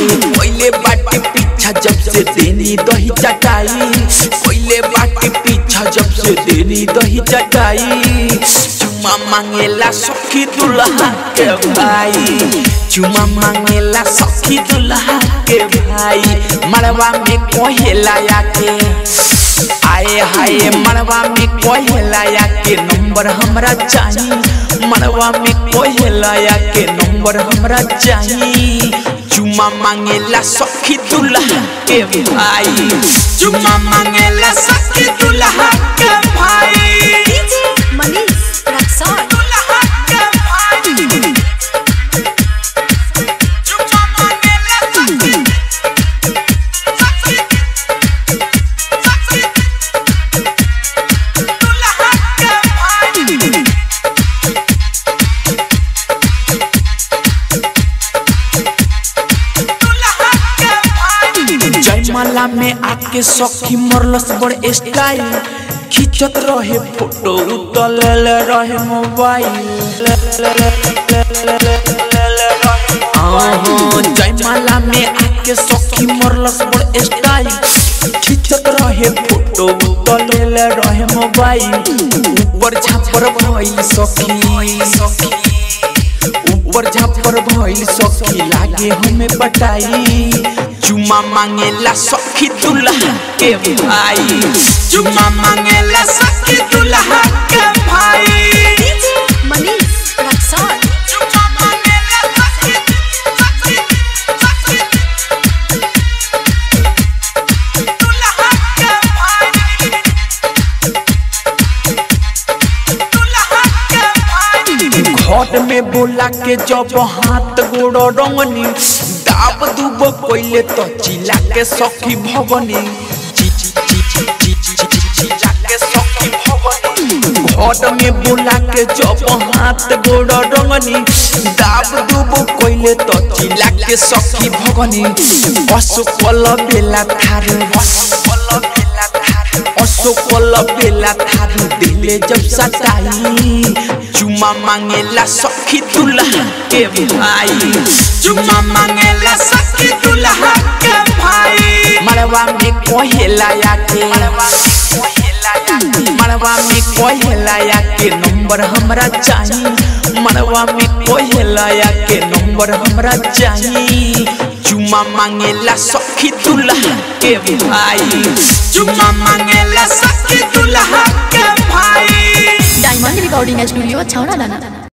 पहले बाटे पीछा जब से देनी दही चटाई पहले बाटे पीछा जब से देनी दही चटाई चुमा मांगेला सखी दुल्हा के भाई चुमा मांगेला सखी दुल्हा के भाई मड़वा में कोहेला आके आए हाय मड़वा में कोहेला के नंबर हमरा चाहिए मड़वा में कोहेला के नंबर हमरा चाहिए चुमा मांगेला सखी दुल्हा के भाई चुमा मांगेला सखी दुल्हा के भाई DJ Manish Raksol. दुल्हा के भाई चुमा मांगेला सखी सखी सखी दुल्हा के भाई जयमाला में आके सखी मरलस बड़ स्टाइल खिंचत रहे फोटो उतल रहे मोबाइल आहो, जयमाला में आके सखी मरलस बड़ स्टाइल खिंचत रहे फोटो उतल रहे मोबाइल ऊपर झापर भइल सखी सखी ऊपर झापर भइल सखी लागे हमें पटाई चुमा मांगेला सखी दुल्हा के भाई चुमा मांगेला सखी दुल्हा के भाई DJ Manish Raksol. चुमा मांगेला सखी सखी सखी दुल्हा के भाई दुल्हा के भाई घट में बोला के जब हाथ गोड़ रंगनी दाब दुब कोइले तो चिल्ला के सखी भगनी ची ची ची ची ची ची ची ची चिल्ला के सखी भगनी घट में बोला के जब हाथ गोड़ रंगनी दाब दुब कोइले तो चिल्ला के सखी भगनी असुकल बेला थार असुकल बेला थार असोकल बेला थारू दिले जब सटाई चुमा मांगेला सखी दुल्हा के भाई चुमा मांगेला सखी दुल्हा के भाई मड़वा में कोहेला आके मड़वा में कोहेला के नंबर हमरा चाहिए मड़वा में कोहेला के नंबर हमरा चाहिए चुमा मांगेला सखी दुल्हा के भाई चुमा मांगेला सखी दुल्हा के भाई Diamond Recording Studio, Chowna Dana.